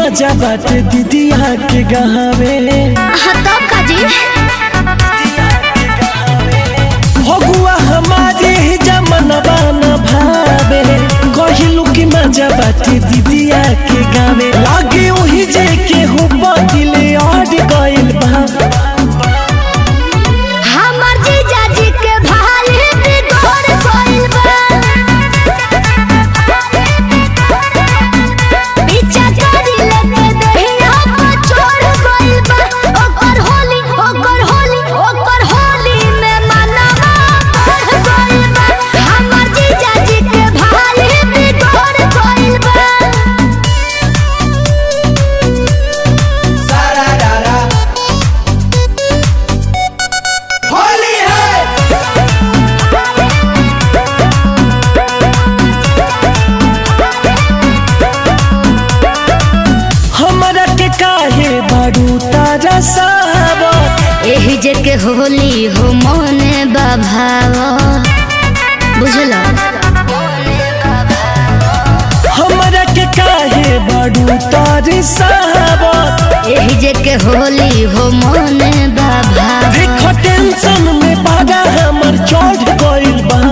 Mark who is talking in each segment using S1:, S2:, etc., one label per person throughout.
S1: मजा बाटे दीदिया के गहावे
S2: हाँ तब का जी
S1: फगुआ हमारे जमनवा न भावे कहिलू की मजा बाटे दीदिया के गावे लागे ओही जे के हो बदिले और गइल बा
S2: हमर जीजा जी के भाई बिगड़ गइल बा पीछा करी लेके दहिया पर चढ़ गइल बा ओकर होली ओकर होली ओकर होली में मनवा बढ़ गइल बा हमर जीजा जी के भाई बिगड़ गइल बा
S3: होली है
S1: हमरा के काहे बारू तारा साहब
S2: एही जे के होली हो मने बाभाव बुझल
S1: हमरा के काहे बारू तारे साहब
S2: एही जे के होली हो मने बाभाव
S1: देखो टेंशन में बागा हमर चढ़ गइल बा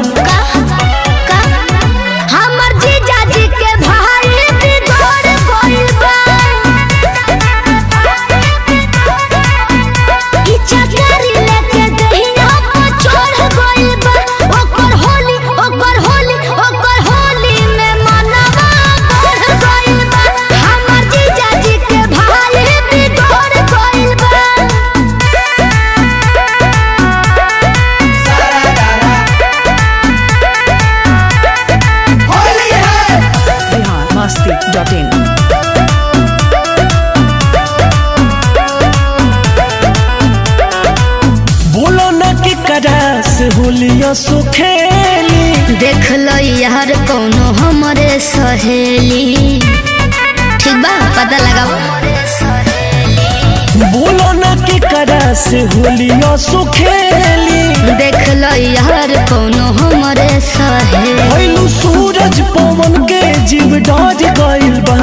S2: हमर जीजा जी के भाई बिगड़ गइल बा इच्छा करी लेके दहिया पर चढ़ गइल बा ओकर होली ओकर होली ओकर होली में मनवा बढ़ गइल बा हमर जीजा जी के भाई बिगड़ गइल बा
S3: होली है
S4: biharmasti.in
S1: बोलो न के करा से होलिया सुखेली
S2: देख लो यार कौनो हमरे सहेली ठीक बा पता लगाओ
S1: बोलो न के करा से होलिया सुखेली
S2: देख लो यार कौनो हमरे सहेली
S1: भइलू सूरज पवन के जीव डर गइल बा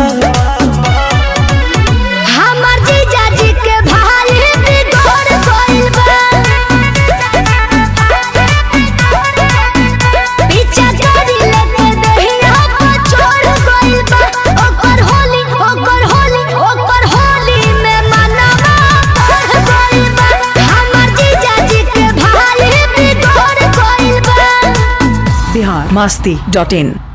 S2: हमर जीजा जी के भाई बिगड़ गइल बा पीछा करी लेके दहिया पर चढ़ गइल बा ओकर होली ओकर होली ओकर होली में मनवा बढ़ गइल बा हमर जीजा जी के भाई बिगड़ गइल बा
S4: biharmasti.in